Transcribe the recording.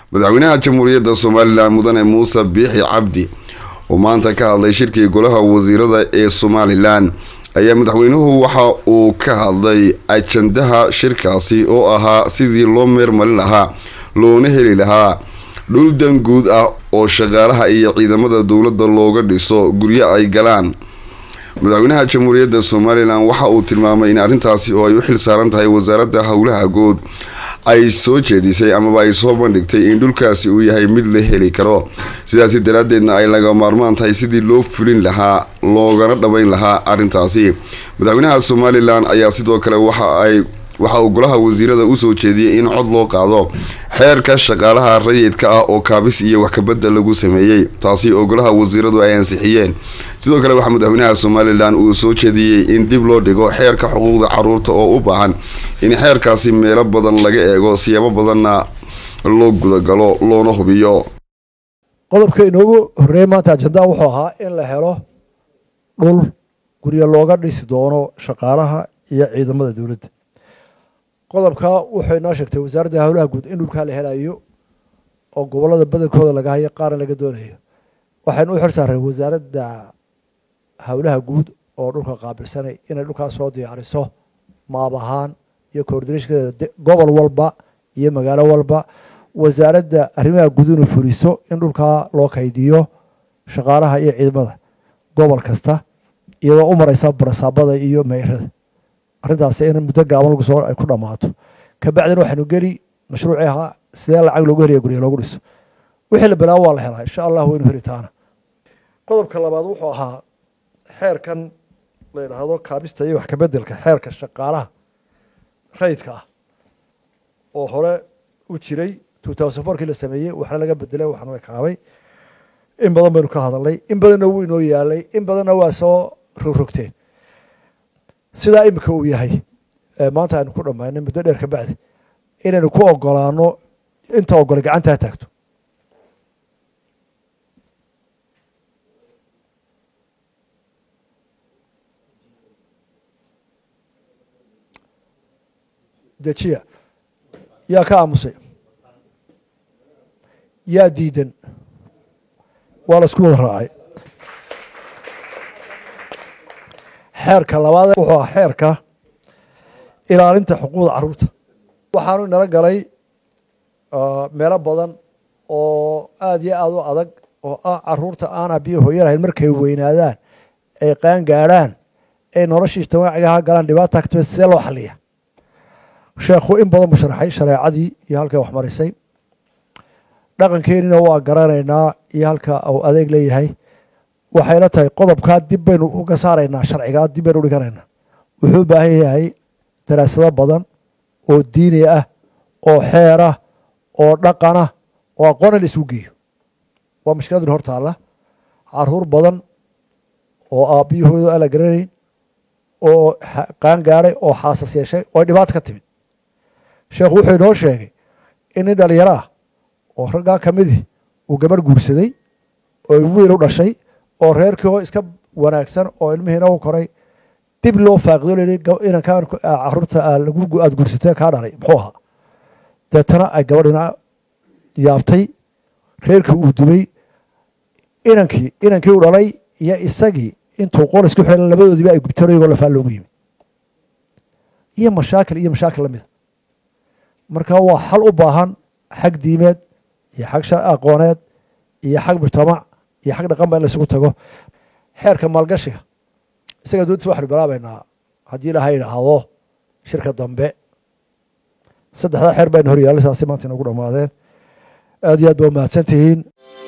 madaxweynaha jamhuuriyadda somalilan mudane muuse biixi cabdi oo maanta ka hadlay shirkii golaha wasiirada ee somalilan ayaa madaxweynuhu waxa uu ka hadlay ajandaha shirkaasi oo ahaa sidii loo meermarin lahaa loona heli lahaa dhul dan guud ah oo shaqaalaha iyo ciidamada dowladda looga dhiso guryo ay galaan madaxweynaha jamhuuriyadda somalilan waxa uu tilmaamay in arrintaasi oo ay u xil saaran tahay wasaaradda howlaha guud ay soo jeedisay amaba ay soo bandhigtay in dhulkaasi uu yahay mid la heli karo sidaasi daraaddeedna ay laga maarmaan tahay sidii loo fulin lahaa loogana dhabayn lahaa arrintaasi madaxweynaha somalilan ayaa sidoo kale waxa ay waxa uu golaha wasiirada usoo jeediyey in cod loo qaado xeerka shaqaalaha rayidka ah oo kaabis iyo wax kabadda lagu sameeyey taasi oo golaha wasiiradu ay ansixiyeen sidoo kale waxaa madaxweynaha somalilan uu soo jeediyey in dib loo dhigo xeerka xuquuqda caruurta oo u baahan in xeerkaasi meelo badan laga eego siyaabo badanna loo gudagalo loona hubiyo qodobka inoogu horreeyey maanta ajandaa wuxuu ahaa in la helo dhul guryo looga dhisi doono shaqaalaha iyo ciidamada dowladda qodobka wuxuu inoo sheegtay wasaaradda howlaha guud in dhulkaa la helayo oo gobollada badankooda laga hayo qaarna laga doonayo waxaynu u xir saaray wasaaradda howlaha guud oo dhulka qaabilsanay inay dhulkaas soo diyaariso maab ahaan iyo coordinashkeeda gobol walba iyo magaalo walba wasaaradda arrimaha guud inuu fuliso in dhulkaa loo kaydiyo shaqaalaha iyo ciidamada gobol kasta iyadoo u mareysa barasaabada iyo meyrada arrintaasi in muddo gaaban lagu soo ay ku dhammaato kabacdina waxaynu geli mashruucii ahaa sidee lacag loogu heliya gurya loogu dhiso wixii la bilaabo waa la helaa insha allah waynu heli taana qodobka labaad wuxuu ahaa xeerkan la yidhaahdo kaabista iyo wax kabedelka xeerka shaqaalaha rayidka ah oo hore u jiray two thousand fourkii la sameeyey waxna laga bedelay waxna la kaabay in badan baynu ka hadalnay in badanna wuu inoo yaalay in badanna waa soo rogrogteen sidaa imika uu yahay maanta aynu ku dhammaynay muddo dheer ka bacdi inaynu ku ogolaano inta ogolay gacantaa taagto dejiya yaa ka aamusay yaa diidan waa la isku wada raacay xeerka labaad wuxuu ahaa xeerka ilaalinta xuquuqda caruurta waxaanu inala galay meelo badan oo aada iyo aada u adag oo ah caruurta aan abiyo hooyo lahayn markay weynaadaan ay qaan gaadhaan ay noloshii ijtimaacigaha galaan dhibaata katime sidee loo xaliya sheekhu in badan buu sharaxay shareecadii iyo halkay waxmarisay dhaqankeenina waa garanaynaa iyo halka uu adeeg leeyahay waxayna tahay qodobkaa dib baynu uga saaraynaa sharcigaa dib baynu udhiganaynaa wuxuu u baahan yahay daraasado badan oo diini ah oo xeer ah oo dhaqan ah oo aqoon in la isugu geeyo waa mashkiladin hor taalla caruur badan oo aabbiyahooda aan la garanayn oo qaan gaadhay oo xaasas yeeshay oo dhibaato ka timid sheekhu wuxuu inoo sheegay in nin dhalinyaro ah oo raggaa ka midii uu gabarh guursaday oo wiil u dhashay oo reerkii oo iska wanaagsan oo ilmihiina u koray dib loo faaqido layihi inankaan caruurta aada guursatee kaa dhalay muxuu ahaa deetana ay gabadhina yaabtay reerkii uu dubay inankii inankii u dhalay iyo isagii intuu qol isku xiran labadoodiiba ay gubteen iyagoo lafaa loogu yimi iyo mashaakil iyo mashaakil lamida marka waa xal u baahan xag diimeed iyo xag aqooneed iyo xag mujtamac iyo xag dhaqan ba in la isugu tago xeerka maalgashiga isaga doontiisa waxaynu bilaabaynaa haddii ilaha yidhaahdo shirka dambe saddexdaa xeer bayna hor yaallay saasi maanta inagu dhammaadeen aad iyo aad ba mahadsan tihiin